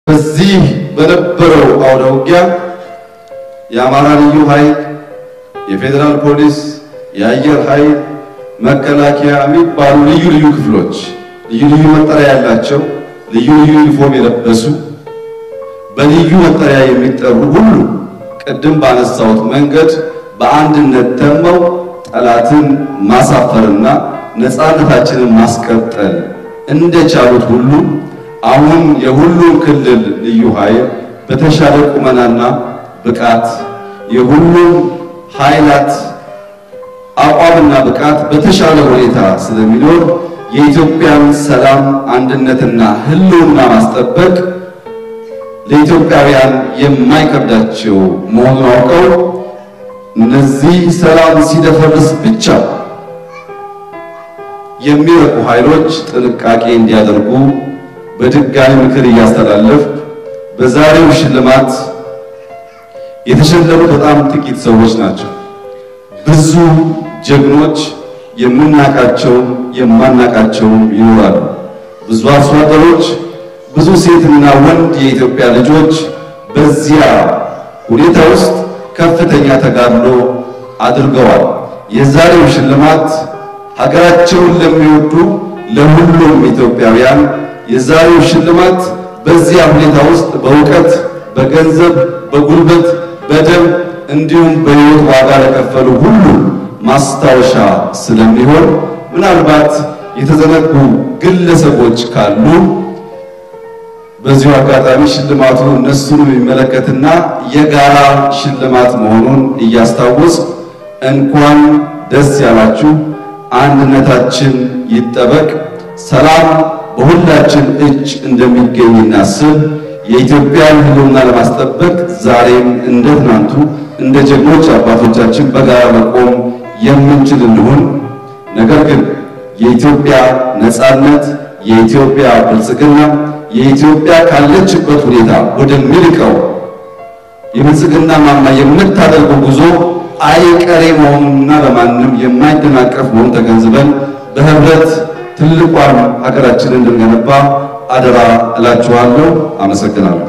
በዚህ በነበረው አውደ ውጊያ የአማራ ልዩ ኃይል፣ የፌዴራል ፖሊስ፣ የአየር ኃይል፣ መከላከያ የሚባሉ ልዩ ልዩ ክፍሎች ልዩ ልዩ መጠሪያ ያላቸው ልዩ ልዩ ዩኒፎርም የለበሱ በልዩ መጠሪያ የሚጠሩ ሁሉ ቅድም ባነሳሁት መንገድ በአንድነት ተመው ጠላትን ማሳፈርና ነፃነታችንን ማስቀጠል እንደቻሉት ሁሉ አሁን የሁሉም ክልል ልዩ ኃይል በተሻለ ቁመናና ብቃት የሁሉም ኃይላት አቋምና ብቃት በተሻለ ሁኔታ ስለሚኖር የኢትዮጵያን ሰላም አንድነትና ሕልውና ማስጠበቅ ለኢትዮጵያውያን የማይከብዳቸው መሆኑን አውቀው እነዚህ ሰላም ሲደፈርስ ብቻ የሚረቁ ኃይሎች ጥንቃቄ እንዲያደርጉ በድጋሚ ምክር እያስተላለፍ በዛሬው ሽልማት የተሸለሙ በጣም ጥቂት ሰዎች ናቸው። ብዙ ጀግኖች የምናቃቸውም የማናቃቸውም ይኖራሉ። ብዙ አርሶ አደሮች፣ ብዙ ሴትና ወንድ የኢትዮጵያ ልጆች በዚያ ሁኔታ ውስጥ ከፍተኛ ተጋድሎ አድርገዋል። የዛሬው ሽልማት ሀገራቸውን ለሚወዱ ለሁሉም ኢትዮጵያውያን የዛሬው ሽልማት በዚያ ሁኔታ ውስጥ በእውቀት፣ በገንዘብ፣ በጉልበት፣ በደም እንዲሁም በሕይወት ዋጋ ለከፈሉ ሁሉ ማስታወሻ ስለሚሆን ምናልባት የተዘነጉ ግለሰቦች ካሉ በዚሁ አጋጣሚ ሽልማቱ እነሱን የሚመለከትና የጋራ ሽልማት መሆኑን እያስታወስ እንኳን ደስ ያላችሁ፣ አንድነታችን ይጠበቅ፣ ሰላም በሁላችን እጅ እንደሚገኝ እናስብ። የኢትዮጵያን ሕልውና ለማስጠበቅ ዛሬም እንደ ትናንቱ እንደ ጀግኖች አባቶቻችን በጋራ መቆም የምንችል እንሁን። ነገር ግን የኢትዮጵያ ነጻነት፣ የኢትዮጵያ ብልጽግና፣ የኢትዮጵያ ካለችበት ሁኔታ ወደሚልቀው የብልጽግና ማማ የምታደርገው ጉዞ አይቀሬ መሆኑንና በማንም የማይደናቀፍ መሆኑን ተገንዝበን በህብረት ትልቋን ሀገራችንን እንድንገነባ አደራ እላችኋለሁ። አመሰግናለሁ።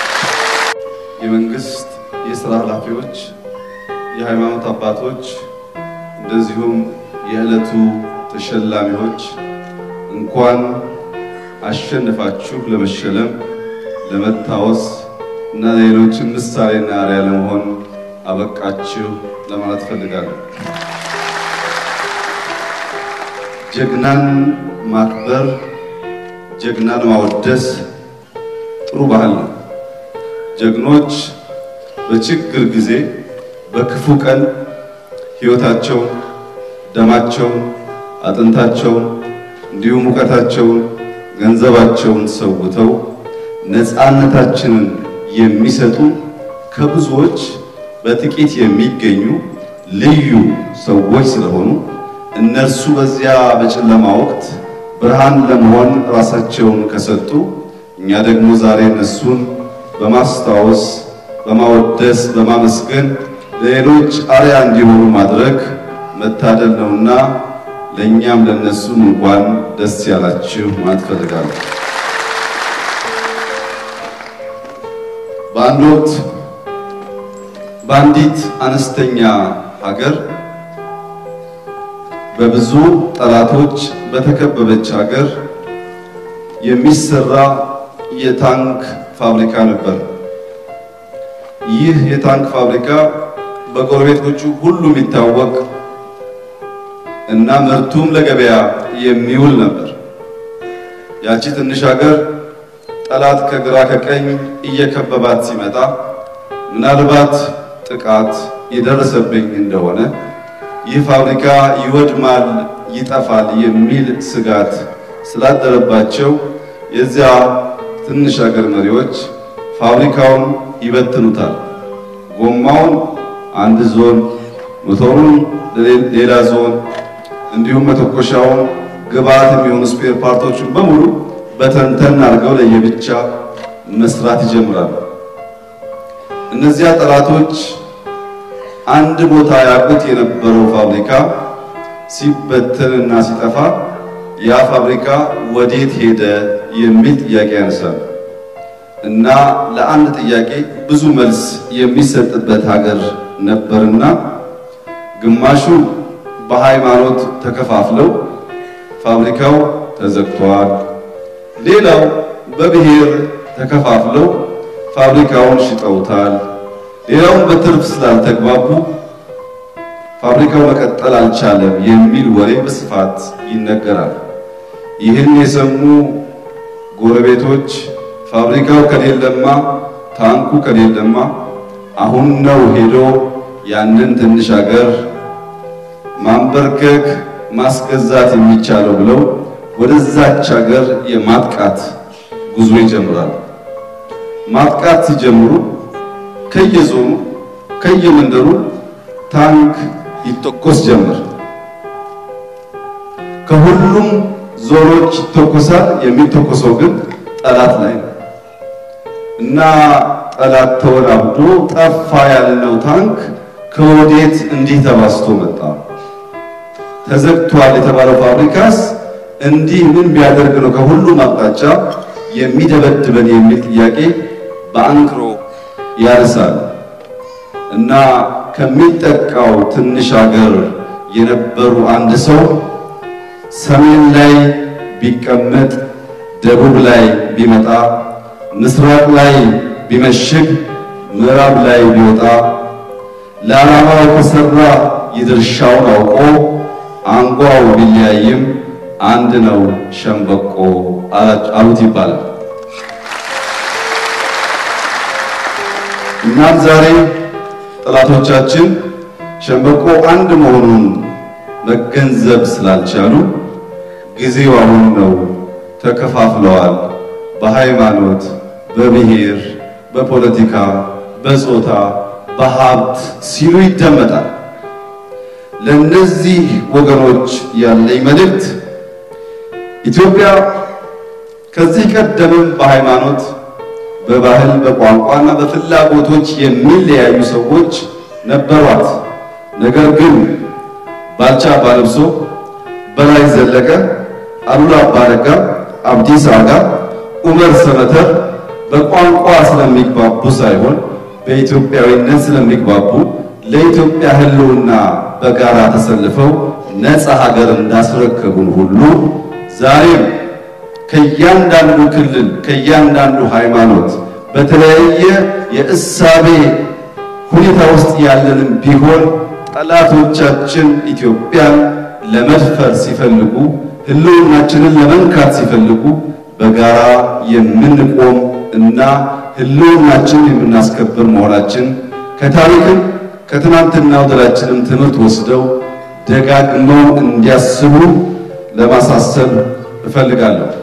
የመንግስት የሥራ ኃላፊዎች፣ የሃይማኖት አባቶች እንደዚሁም የዕለቱ ተሸላሚዎች እንኳን አሸንፋችሁ ለመሸለም ለመታወስ እና ሌሎችን ምሳሌና አርአያ ለመሆን አበቃችሁ ለማለት ፈልጋለሁ። ጀግናን ማክበር፣ ጀግናን ማወደስ ጥሩ ባህል ነው። ጀግኖች በችግር ጊዜ በክፉ ቀን ሕይወታቸውን፣ ደማቸውን፣ አጥንታቸውን እንዲሁም እውቀታቸውን፣ ገንዘባቸውን ሰውተው ነፃነታችንን የሚሰጡ ከብዙዎች በጥቂት የሚገኙ ልዩ ሰዎች ስለሆኑ እነርሱ በዚያ በጨለማ ወቅት ብርሃን ለመሆን ራሳቸውን ከሰጡ እኛ ደግሞ ዛሬ እነሱን በማስታወስ በማወደስ በማመስገን ለሌሎች አርያ እንዲሆኑ ማድረግ መታደል ነውና ለእኛም ለነሱም እንኳን ደስ ያላችሁ ማለት ፈልጋለሁ። በአንድ ወቅት በአንዲት አነስተኛ ሀገር በብዙ ጠላቶች በተከበበች ሀገር የሚሰራ የታንክ ፋብሪካ ነበር። ይህ የታንክ ፋብሪካ በጎረቤቶቹ ሁሉ የሚታወቅ እና ምርቱም ለገበያ የሚውል ነበር። ያቺ ትንሽ ሀገር ጠላት ከግራ ከቀኝ እየከበባት ሲመጣ ምናልባት ጥቃት የደረሰብኝ እንደሆነ ይህ ፋብሪካ ይወድማል፣ ይጠፋል የሚል ስጋት ስላደረባቸው የዚያ ትንሽ ሀገር መሪዎች ፋብሪካውን ይበትኑታል። ጎማውን አንድ ዞን፣ ሞተሩን ሌላ ዞን፣ እንዲሁም መተኮሻውን፣ ግብአት የሚሆኑ ስፔር ፓርቶችን በሙሉ በተንተን አድርገው ለየብቻ መስራት ይጀምራሉ። እነዚያ ጠላቶች አንድ ቦታ ያውቁት የነበረው ፋብሪካ ሲበተንና ሲጠፋ ያ ፋብሪካ ወዴት ሄደ የሚል ጥያቄ ያነሳል። እና ለአንድ ጥያቄ ብዙ መልስ የሚሰጥበት ሀገር ነበርና ግማሹ በሃይማኖት ተከፋፍለው ፋብሪካው ተዘግቷል፣ ሌላው በብሔር ተከፋፍለው ፋብሪካውን ሽጠውታል፣ ሌላውን በትርፍ ስላልተግባቡ ፋብሪካው መቀጠል አልቻለም የሚል ወሬ በስፋት ይነገራል። ይህን የሰሙ ጎረቤቶች ፋብሪካው ከሌለማ ታንኩ ከሌለማ አሁን ነው ሄዶ ያንን ትንሽ ሀገር ማንበርከክ ማስገዛት የሚቻለው ብለው ወደዛች ሀገር የማጥቃት ጉዞ ይጀምራሉ። ማጥቃት ሲጀምሩ ከየዞኑ ከየመንደሩ ታንክ ይተኮስ ጀመር። ከሁሉም ዞኖች ይተኮሳል። የሚተኮሰው ግን ጠላት ላይ ነው እና ጠላት ተወላብዶ ጠፋ ያልነው ታንክ ከወዴት እንዲህ ተባስቶ መጣ? ተዘግቷል የተባለው ፋብሪካስ እንዲህ ምን ቢያደርግ ነው ከሁሉም አቅጣጫ የሚደበድበን የሚል ጥያቄ በአንክሮ ያርሳል እና ከሚጠቃው ትንሽ ሀገር የነበሩ አንድ ሰው ሰሜን ላይ ቢቀመጥ፣ ደቡብ ላይ ቢመጣ፣ ምስራቅ ላይ ቢመሽግ፣ ምዕራብ ላይ ቢወጣ ለዓላማው የተሰራ የድርሻውን አውቆ አንጓው ቢለያይም አንድ ነው ሸምበቆ አሉት ይባላል። እናም ዛሬ ጠላቶቻችን ሸምበቆ አንድ መሆኑን መገንዘብ ስላልቻሉ ጊዜው አሁን ነው፣ ተከፋፍለዋል፣ በሃይማኖት፣ በብሔር፣ በፖለቲካ፣ በጾታ፣ በሀብት ሲሉ ይደመጣል። ለእነዚህ ወገኖች ያለኝ መልእክት ኢትዮጵያ ከዚህ ቀደምም በሃይማኖት በባህል በቋንቋና በፍላጎቶች የሚለያዩ ሰዎች ነበሯት። ነገር ግን ባልቻ አባለብሶ፣ በላይ ዘለቀ፣ አሉላ አባነጋ፣ አብዲሳ አጋ፣ ኡመር ሰመተር በቋንቋ ስለሚግባቡ ሳይሆን በኢትዮጵያዊነት ስለሚግባቡ ለኢትዮጵያ ሕልውና በጋራ ተሰልፈው ነፃ ሀገር እንዳስረከቡን ሁሉ ዛሬም ከእያንዳንዱ ክልል ከእያንዳንዱ ሃይማኖት በተለያየ የእሳቤ ሁኔታ ውስጥ ያለንም ቢሆን ጠላቶቻችን ኢትዮጵያን ለመድፈር ሲፈልጉ ህልውናችንን ለመንካት ሲፈልጉ በጋራ የምንቆም እና ህልውናችንን የምናስከብር መሆናችን ከታሪክም ከትናንትናው ድላችንም ትምህርት ወስደው ደጋግመው እንዲያስቡ ለማሳሰብ እፈልጋለሁ።